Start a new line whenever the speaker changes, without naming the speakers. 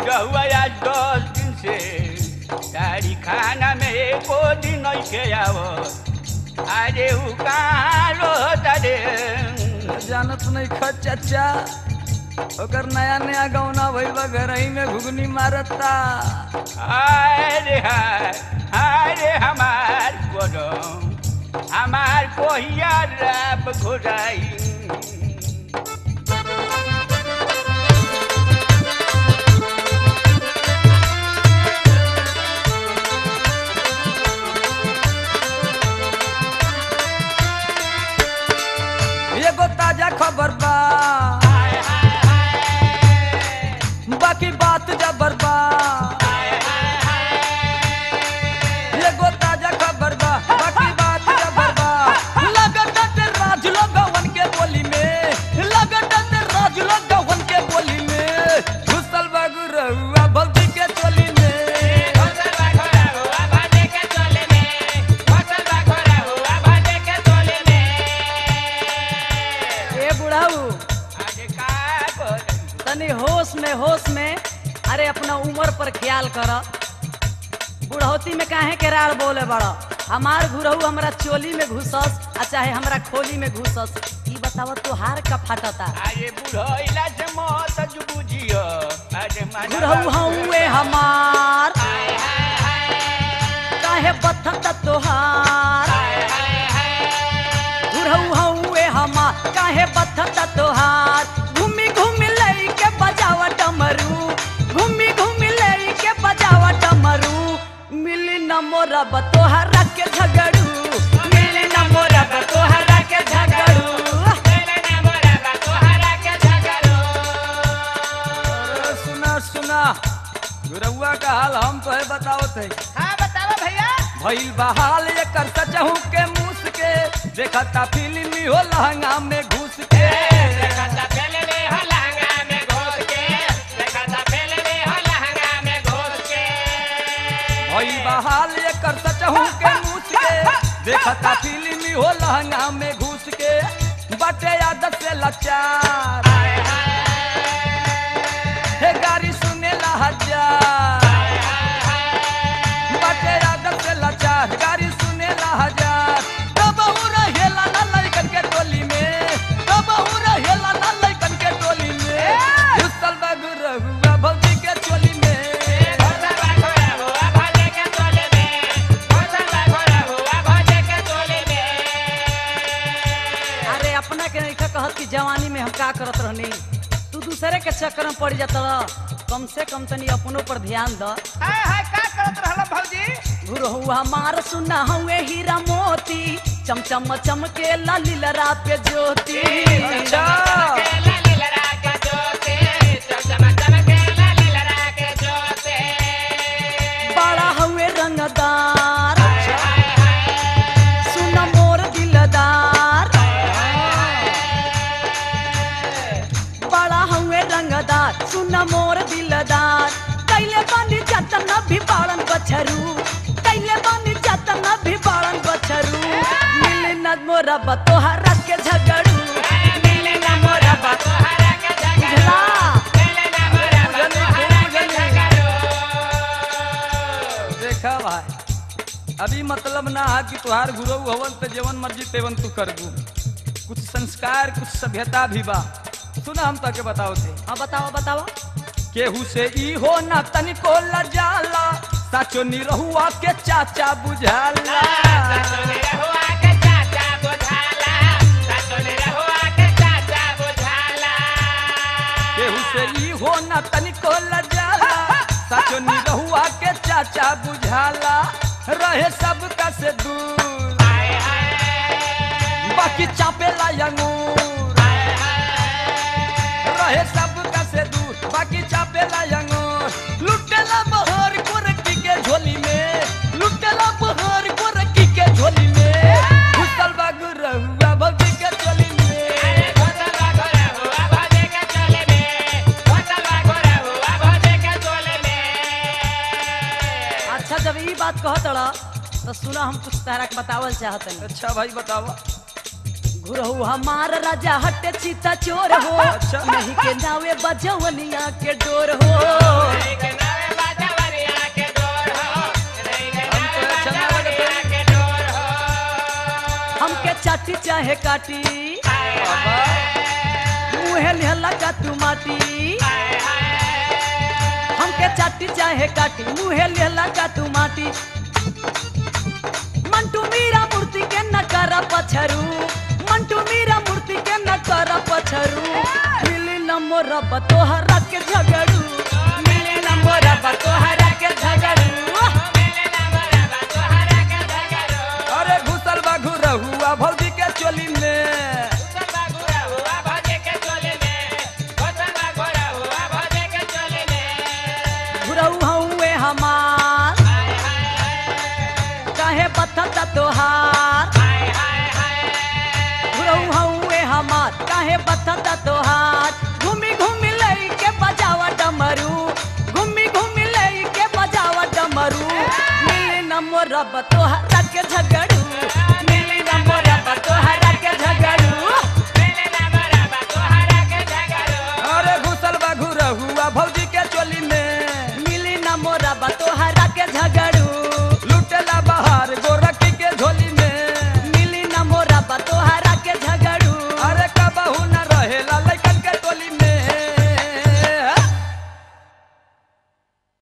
बुढ़वा आज दस दिन से तारी खाना में एको दिन नहीं आव अरे उ कहाँ रहता रे
जानत नहीं ख चाचा ओकर नया नया गौना भइल बा घर ही में घुगनी मारता
अरे हाय अरे हमार कोदम हमार कोहिया राप घोड़ाई
एगो ताजा खबर बा बाकी बात जबर बा एगो ताजा खबर बा बाकी बात जबर बा लगत ते राज लोगवन के बोली में लगत ते राज लोगवन के बोली में घुसल बागु रहुआ भक्ति के टोली में
ए बुढ़ाऊ
अरे का करी?
तनी होश में होश में अरे अपना उम्र पर ख्याल कर बुढ़ौती में काहे के राड़ बोले बड़ा हमार घुरहू हमरा चोली में घुसस आ चाहे हमरा खोली में घुसस ई बताव तोहार का फाटता
अरे बुढ़ैला से मत जो बुझियो अरे माना
घुरहू हउए हमार काहे बथत तोहार घुरहू हउए हमार काहे बथत तोहार घूमी घूमी लई के बजावा डमरू घूमी घूमी लई के बजावा डमरू मिली न मोरा बतोहरा के झगड़ू मिली न मोरा बतोहरा के झगड़ू
अरे सुना सुना गुरहुआ का हाल हम तो है बताओ थे
हाँ बताओ भैया
भइल बहाल एकर सचहू के मूस के देखता फिल्मी हो लहंगा में घुस के भइल बहाल एकर सचहू के मूस के देखता फिल्मी हो लहंगा में घुस के बटे आदत से लाचार हे गाड़ी सुने ला हजार बटे आदत से लाचार गाड़ी सुने ला हजार तब रहेला ना लइकन के टोली में तब रहेला ना लइकन के टोली में घुसल बा गुरहुआ भौजी के टोली में
अरे अपना के नहीं कहत कि जवानी में हम का करत रहनी तू दूसरे के चक्कर में पड़ जाता कम से कम तनी अपनों पर ध्यान द
हाय हाय का करत रहल भौजी
गुरहुआ मार सुना हुए हीरा मोती चमचम चमके ललीलरा पे ज्योति
अच्छा
बड़ा हुए रंगदार सुन मोर दिलदार बड़ा हुए रंगदार सुन मोर दिलदार कैले बानी जतन भी बाड़न बछरू कैले बानी जतन भी बाड़न बछरू मिले न मोरा बतोहरा के झगड़ू मिले न मोरा बतोहरा के झगड़ू
देखा भाई अभी मतलब ना है कि तुहार गुरु हवन तो जेवन मर्जी तेवन तू करबू कुछ संस्कार कुछ सभ्यता भी बा सुना हम तके बताओ थे
हाँ बताओ बताओ
केहू से ई हो ना तनिको लजाला साचो निरहुआ के चाचा बुझाला केहू से ई हो ना तनिको लजाला साचो निरहुआ के चाचा बुझाला रहे सबका से दूर बाकी चापेला अंगूर रहे सबका से दूर बाकी चापेला अंगूर लुटेला बहर गोरकी के झोली में लुटेला बहर गोरकी के झोली में घुसल बा गुरहुआ भौजी के झोली में
अच्छा जब ई बात कहत रह तो सुना हम कुछ तारा के बतावल चाहत
अच्छा भाई बतावा
घुरहु हमार राजा हटे चीता चोर हो
अच्छा।
नहीं के नावे बजवनिया के डोर हो हमके चाटी चाहे काटी मुहे लिहला का तू माटी हमके चाटी चाहे काटी मुहे लिहला का तू माटी मंटू मीरा मूर्ति के न कर पछरू मंटू मीरा मूर्ति के न कर पछरू मिली न मोरा बतोहरा के झगड़ू मिली न मोरा बतोहरा के झगड़ू
अरे घुसल बा घुरहुआ भौजी के चोली में
घुरऊ हउए हमार काहे बथता तोहार घुरऊ हउए हमार काहे बथता तोहार घूमी घूमी लई के बजावा डमरू घूमी घूमी लई के बजावा डमरू मिली न मोरा बतोहरा के झगड़ू